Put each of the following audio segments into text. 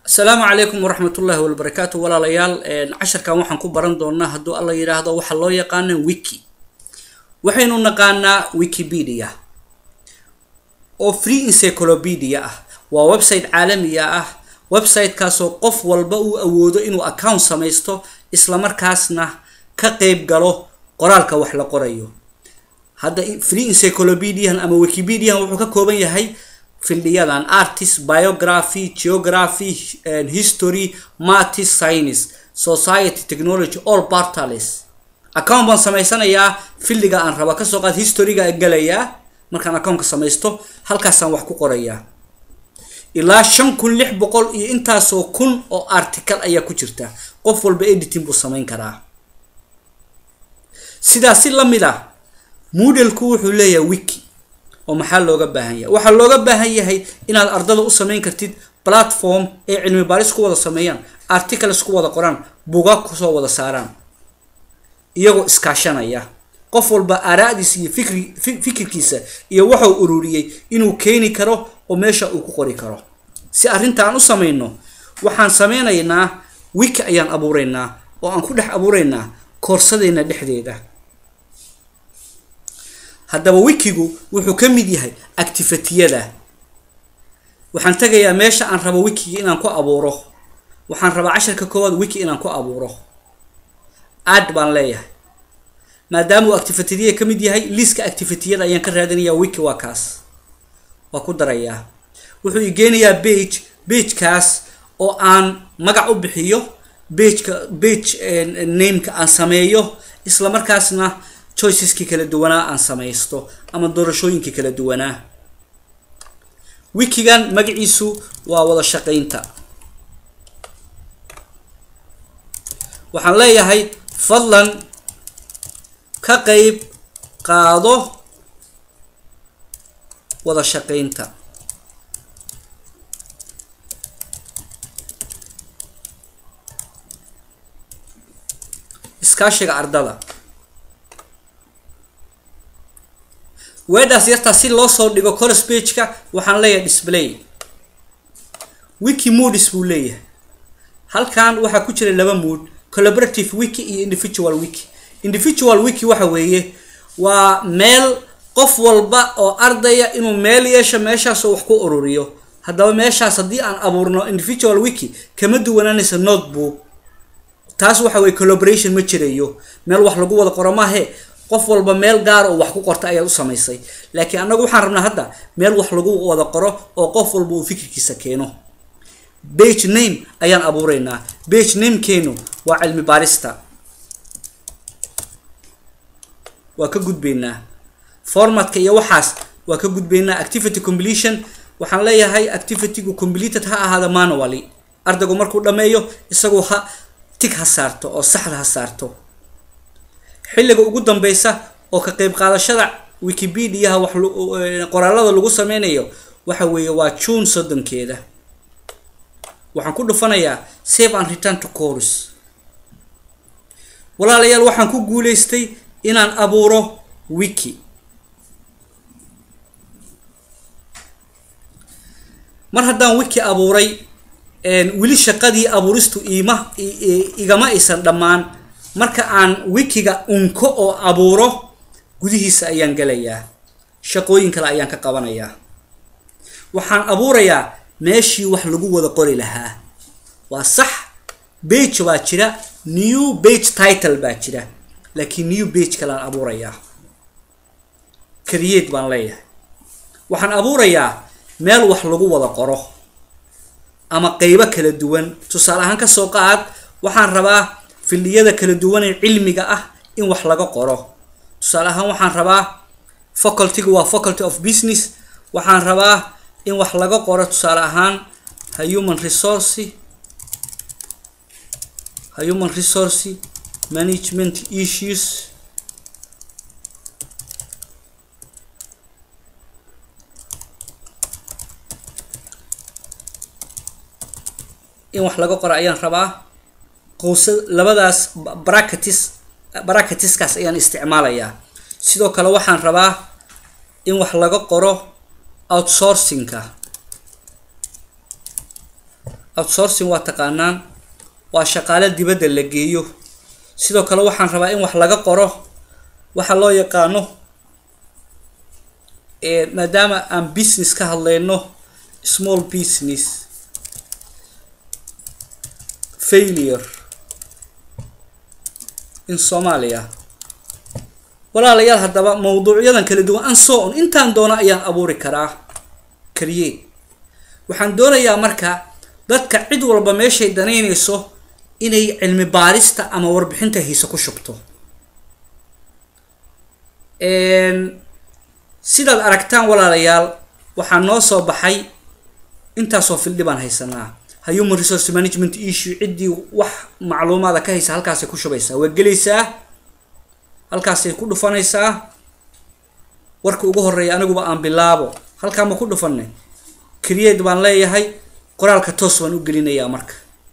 asalaamu calaykum waraxmatullaahi wabarakaatu walaalayaal casharkan waxaan ku baran doonaa hadduu alla yidhaahdo waxaa loo yaqaana wiki waxaynu naqaanaa wikipedia oo free encyclopedia ah waa website caalamiga ah websitekaasoo qof walba uu awoodo inuu account samaysto islamarkaasna ka qeyb galo qoraalka wax la qorayo hadda free encyclopedian ama wikipedian wuxuu ka kooban yahay fildiyadan artist biography geography history matis science society technology all bartales account baan samaysanayaa fildiga aan raba kasoo qaad historyga galayaa markaan accountka samaysto halkaasaan wax ku qorayaa ilaa shan kun lix boqol iyo intaasoo kun oo article ayaa ku jirta qof walba editing buu samayn karaa sidaas si lamid ah moodalku wuxuu leeyahay wiki oo maxaa looga baahan yahay waxaa looga baahan yahay inaad ardada u samayn kartid platform ay cilmi baaris ku wada sameeyaan articles ku wada qoraan bugaag kusoo wada saaraan iyagoo iskaashanaya qof walba aaraadiisa iyo fikri fikirkiisa iyo waxau ururiyey inuu keeni karo oo meesha uu ku qori karo si arrintaan u samayno waxaan sameynaynaa wiki ayaan abuureynaa oo aan ku dhex abuureynaa koorsadeenna dhexdeeda haddaba wikigu wuxuu ka mid yahay activatiyada waxaan tegayaa meesha aan rabo wikiga inaan ku abuuro waxaan rabaa casharka koowaad wiki inaan ku abuuro ad baan leeyahay maadaama uu activatiyada ka mid yahay liiska activatiyada ayaan ka raadinayaa wiki waa kaas waa ku darayaa wuxuu i geenayaa bage bagekaas oo aan magac u bixiyo bageka bage nameka aan sameeyo isla markaasna choiceski kala duwanaa aan samaysto ama doorashooyinkii kala duwanaa wikigan magaciisu waa wada shaqaynta waxaan leeyahay fadlan ka qeyb qaado wada shaqaynta iskaashiga ardada weedhaas yartaa si loo soo dhigo colos bageka waxaan leeyahay display wiki moods buu leeyahay halkan waxaa ku jira laba mood collaborative wiki iyo individual wiki individual wiki waxa weeye waa meel qof walba oo ardaya inuu meel yeesho meeshaasoo wax ku ururiyo haddaba meeshaas haddii aan abuurno individual wiki kama duwanaanaysa notebook taas waxa weye collaboration ma jirayo meel wax lagu wada qoro maahe qof walba meel gaara oo wax ku qorta ayaad u samaysay laakiin annagu waxaan rabnaa hadda meel wax lagu wada qoro oo qof walba uu fikirkiisa keeno bage name ayaan abuureynaa bage namekeenu waa cilmi baarista waa ka gudbeynaa formatka iyo waxaas waa ka gudbeynaa activity completion waxaan leeyahay activitygu completed ha ahaada manually ardaygu markuu dhameeyo isagu ha tig ha saarto oo saxda ha saarto xilliga ugu dambeysa oo ka qeyb qaadashada wikipediaha wax qoraalada lagu sameynayo waxa weeye waa june soddonkeeda waxaan ku dhufanayaa save and return to course walaalayaal waxaan ku guuleystay inaan abuuro wiki mar haddaan wiki abuuray weli shaqadii abuuristu iima igama aysan dhammaan marka aan wikiga unko oo abuuro gudihiisa ayaan gelayaa shaqooyin kale ayaan ka qabanayaa waxaan abuurayaa meeshii wax lagu wada qori lahaa waa sax bage baa jira new bage title baa jira laakiin new bage kaleaan abuurayaa create baan leeyahay waxaan abuurayaa meel wax lagu wada qoro ama qeybo kala duwan tusaale ahaan kasoo qaad waxaan rabaa fildiyada kala duwan ee cilmiga ah in wax laga qoro tusaale ahaan waxaan rabaa facultyga waa faculty of business waxaan rabaa in wax laga qoro tusaale ahaan ha human resource ha human resource management issues in wax laga qoro ayaan rabaa qowsa labadaas bracketis bracketiskaas ayaan isticmaalayaa sidoo kale waxaan rabaa in wax laga qoro outsourcingka outsourcing waa taqaanaan waa shaqaale dibadda la geeyo sidoo kale waxaan rabaa in wax laga qoro waxa loo yaqaano maadaama aan business ka hadlayno small business failure in somalia walaalayaal haddaba mawduucyadan kala duwan an so on intaan doono ayaan abuuri karaa create waxaan doonayaa marka dadka cid walba meeshay danaynayso inay cilmi baarista ama warbixinta hiise ku shubto sidaad aragtaan walaalayaal waxaa noo soo baxay intaasoo fildhi baan haysanaa human resource management issue ciddii wax macluumaada ka haysa halkaasay ku shubaysaa waa gelaysaa halkaasay ku dhufanaysaa warka ugu horeeya aniguba aan bilaabo halkaa ma ku dhufanay create baan leeyahay qoraalka toos baan u gelinayaa marka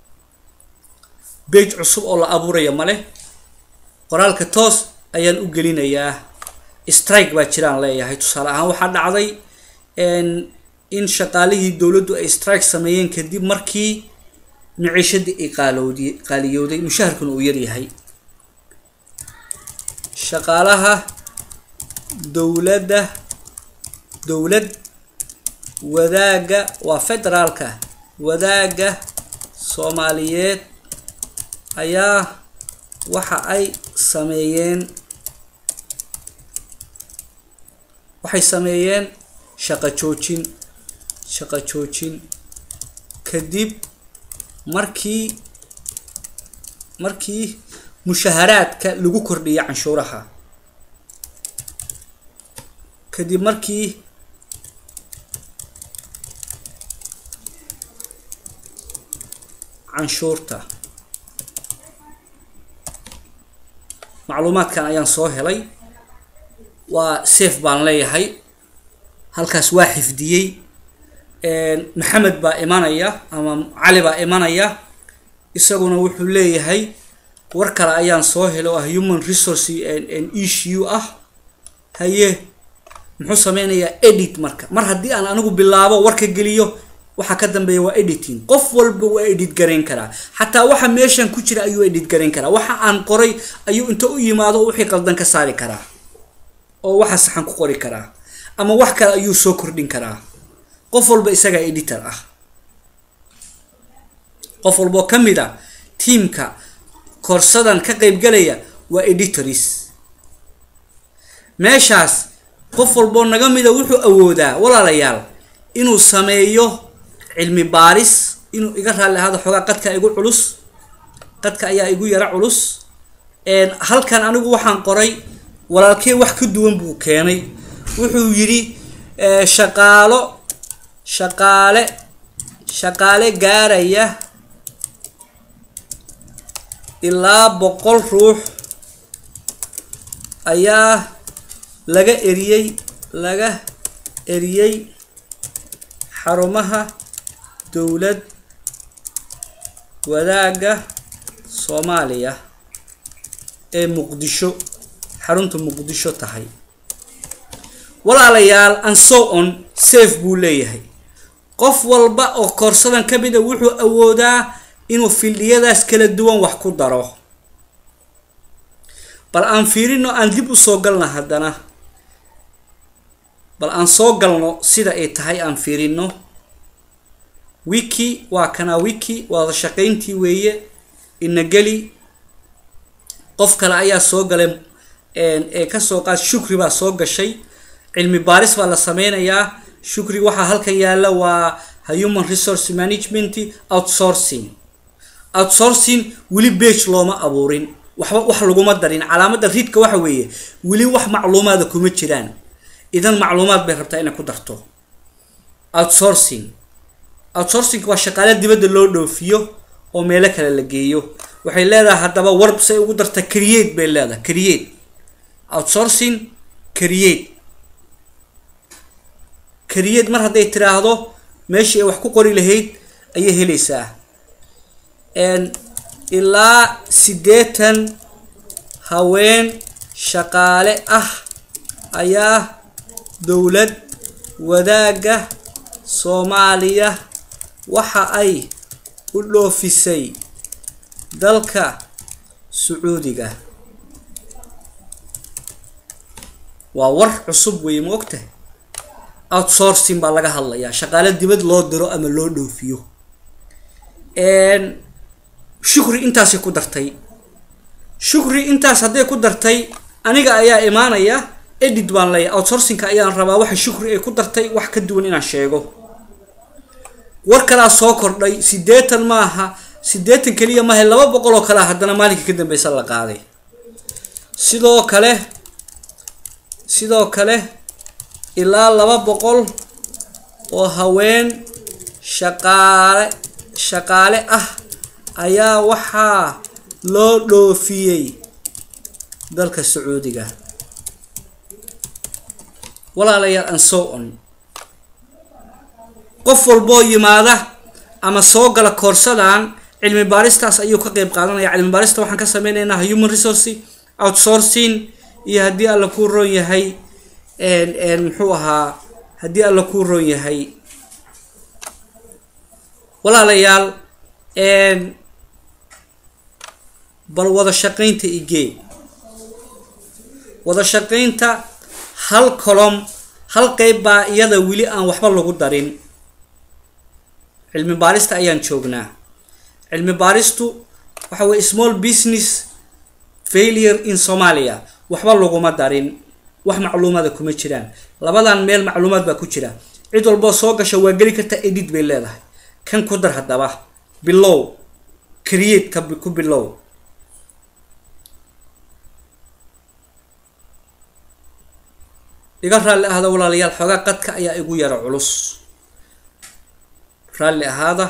bage cusub oo la abuuraya male qoraalka toos ayaan u gelinayaa strike baa jiraan leeyahay tusaale ahaan waxaa dhacday in shaqaalihii dowladdu ay strike sameeyeen kadib markii miciishadii ay qaalowdi qaaliyowday mushaharkuna uu yaryahay shaqaalaha dowladda dowlad wadaaga waa federaalka wadaaga soomaaliyeed ayaa waxa ay sameeyeen waxay sameeyeen shaqo joojin shaqo joojin kadib markii markii mushaharaadka lagu kordhiyay canshuuraha kadib markii canshuurta macluumaadkan ayaan soo helay waa safe baan leeyahay halkaas waa xifdiyey maxamed baa imanaya ama cali baa imanaya isaguna wuxuu leeyahay war kale ayaan soo helay oo ah human resource issue ah haye muxuu sameynayaa edit marka mar haddii aan anigu bilaabo warka geliyo waxaa ka dambeeya waa editing qof walba waa edit garayn karaa xataa waxa meeshan ku jira ayuu edit garayn karaa waxa aan qoray ayuu inta u yimaado wixii qaldan ka saari karaa oo waxa saxan ku qori karaa ama wax kale ayuu soo kordhin karaa qof walba isagaa editor ah qof walboo ka mid a tiamka koorsadan ka qaybgalaya waa editors meeshaas qof walboo naga mida wuxuu awoodaa walaalayaal inuu sameeyo cilmi baaris inuu iga raalli ahaado xoogaa qadka igu culus qadka ayaa igu yara culus halkan anigu waxaan qoray walaalkey wax ka duwan buu keenay wuxuu yidhi shaqaalo shaqaale shaqaale gaaraya ilaa boqol ruux ayaa laga eriyey laga eriyey xarumaha dowlad wadaagga soomaaliya ee muqdisho xarunta muqdisho tahay walaalayaal and so on safe buu leeyahay qof walba oo koorsadan ka mid a wuxuu awoodaa inuu fildhiyadaas kala duwan wax ku daro bal aan fiirino aan dib usoo galna haddana bal aan soo galno sida ay tahay aan fiirino wiki waa kana wiki waada shaqayntii weeye inageli qof kale ayaa soo galay ee kasoo qaad shukri baa soo gashay cilmi baaris baa la sameynayaa shukri waxaa halkan yaalla waa human resource management outsourcing outsourcing weli bage looma abuurin waxba wax laguma darin calaamada riidka waxa weeye weli wax macluumaada kuma jiraan idan macluumaad bay rabtaa inay ku darto outsourcing outsourcing waa shaqaale dibadda loo dhoofiyo oo meelo kale la geeyo waxay leedahay haddaba warb say ugu darta create bay leedahay create outsourcing create create mar hadday tiraahdo meeshii ay wax ku qori lahayd ayay helaysaa ilaa siddeetan haween shaqaale ah ayaa dowlad wadaagga soomaaliya waxa ay u dhoofisay dalka sacuudiga waa war cusub weeye ma ogtahay outsourcing baa laga hadlayaa shaqaale dibad loo diro ama loo dhoofiyo shukri intaasay ku dartay shukri intaas hadday ku dartay aniga ayaa imaanaya edit baan leeyahay outsourcingka ayaan rabaa waxa shukri ay ku dartay wax ka duwan inaan sheego war kalaa soo kordhay siddeetan maaha siddeetan keliya maaha laba boqol oo kalea haddana maalinka ka dambeysa la qaaday sidoo kale sidoo kale ilaa laba boqol oo haween shaqaale shaqaale ah ayaa waxaa loo dhoofiyey dalka sacuudiga walaalayaal an so on qof walboo yimaada ama soo gala koorsadan cilmi baaristaas ayuu ka qeyb qaadanaya cilmi baarista waxaan ka sameyneynaa human resource outsourcing iyo haddii alla kuu roon yahay muxuu ahaa haddii alla kuu roon yahay walaalayaal bal wada shaqaynta igee wada shaqaynta hal colom hal qeyb baa iyada weli aan waxba lagu darin cilmi baarista ayaan joognaa cilmi baaristu waxa weye small business failure in somalia waxba laguma darin wax macluumaada kuma jiraan labadan meel macluumaad baa ku jira cid walboo soo gasha waa geli karta edit bay leedahay kan ku dar haddaba bilow create ka ku bilow iga raalli ahada walaalayaal xoogaa qadka ayaa igu yara culus raalli ahaada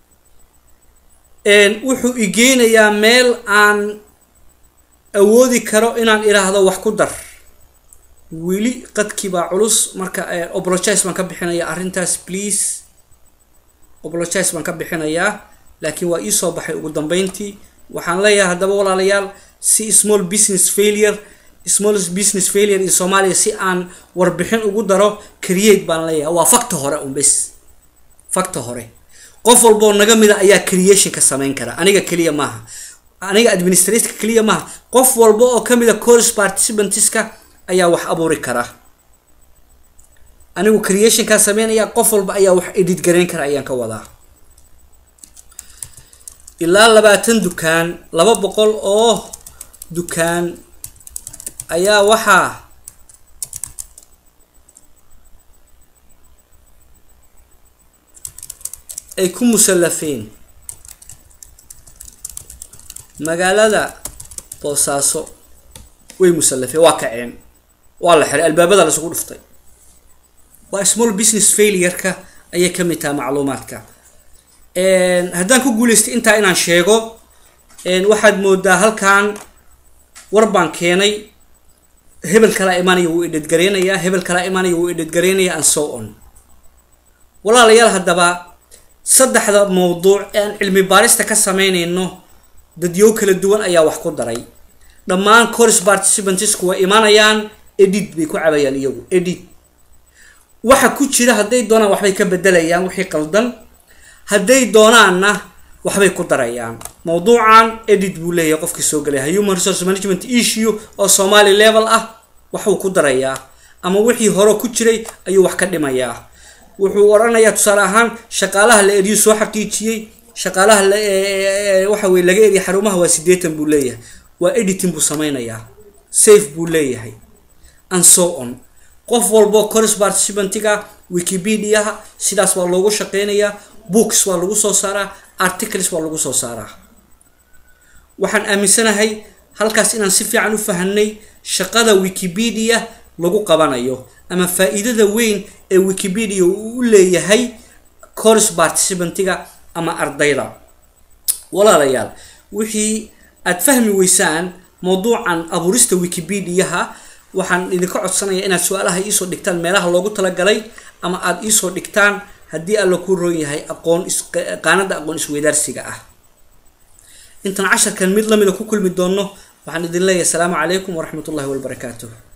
wuxuu igeynayaa meel aan awoodi karo inaan idhaahdo wax ku dar weli qadkii baa culus marka obologize baan ka bixinayaa arrintaas please obologize baan ka bixinayaa laakiin waa iisoo baxay ugu dambeyntii waxaan leeyahay haddaba walaalayaal si small business failure small business failure in somalia si aan warbixin ugu daro create baan leeyahay waa facta hore un bes facta hore qof walboo naga mida ayaa creationka sameyn kara aniga keliya maaha aniga administratka keliya maaha qof walba oo kamida course participantska ayaa wax abuuri kara anigu creationkaa sameynaya qof walba ayaa wax edit garayn kara ayaan ka wadaa ilaa labaatan dukaan laba boqol oo dukaan ayaa waxaa ay ku musallafeen magaalada boosaaso way musallafeen waa kaceen waa la xiray albaabada laisugu dhuftay waa small business failureka ayay ka mid taha macluumaadka haddaan ku guuleystay intaa inaan sheego waxaad moodaa halkan war baan keenay hebel kalaa imaanaya wuu idhadgareynayaa hebel kalaa imaanaya wuu idhadgareynaya and so on walaalayaal haddaba saddexda mawduuc ee aan cilmi baarista ka sameynayno dadyo kala duwan ayaa wax ku daray dhammaan course participantsku way imaanayaan edit bay ku cabayaan iyagu edit waxa ku jira hadday doonaan waxbay ka bedelayaan wixii qaldan hadday doonaanna waxbay ku darayaan mawduucan edit buu leeyahay qofkii soo galaya human resource management issue oo somali level ah waxuu ku darayaa ama wixii hore ku jiray ayuu wax ka dhimayaa wuxuu odhanayaa tusaale ahaan shaqaalaha la eriyo soo xaqiijiyey shaqaalaha waxa weye laga eriya xarumaha waa siddeetan buu leeyahay waa editing buu sameynayaa safe buu leeyahay and so on qof walbo course participantiga wikipediaha sidaas waa loogu shaqeynayaa books waa lagu soo saaraa articles waa lagu soo saaraa waxaan aaminsanahay halkaas inaan si fiican u fahanay shaqada wikipedia lagu qabanayo ama faa-iidada weyn ee wikipedia uu u leeyahay course participantiga ama ardayda walaalayaal wixii aad fahmi weysaan mawduucan abuurista wikipediaha waxaan idinka codsanaya inaad su-aalaha iisoo dhigtaan meelaha loogu talagalay ama aada iisoo dhigtaan haddii alla ku roon yahay aqoon qaanada aqoon isweydaarsiga ah intaan casharkan mid lamida ku kulmi doono waxaan idin leeyahay asalaamu calaykum waraxmat ullahi wabarakaatuh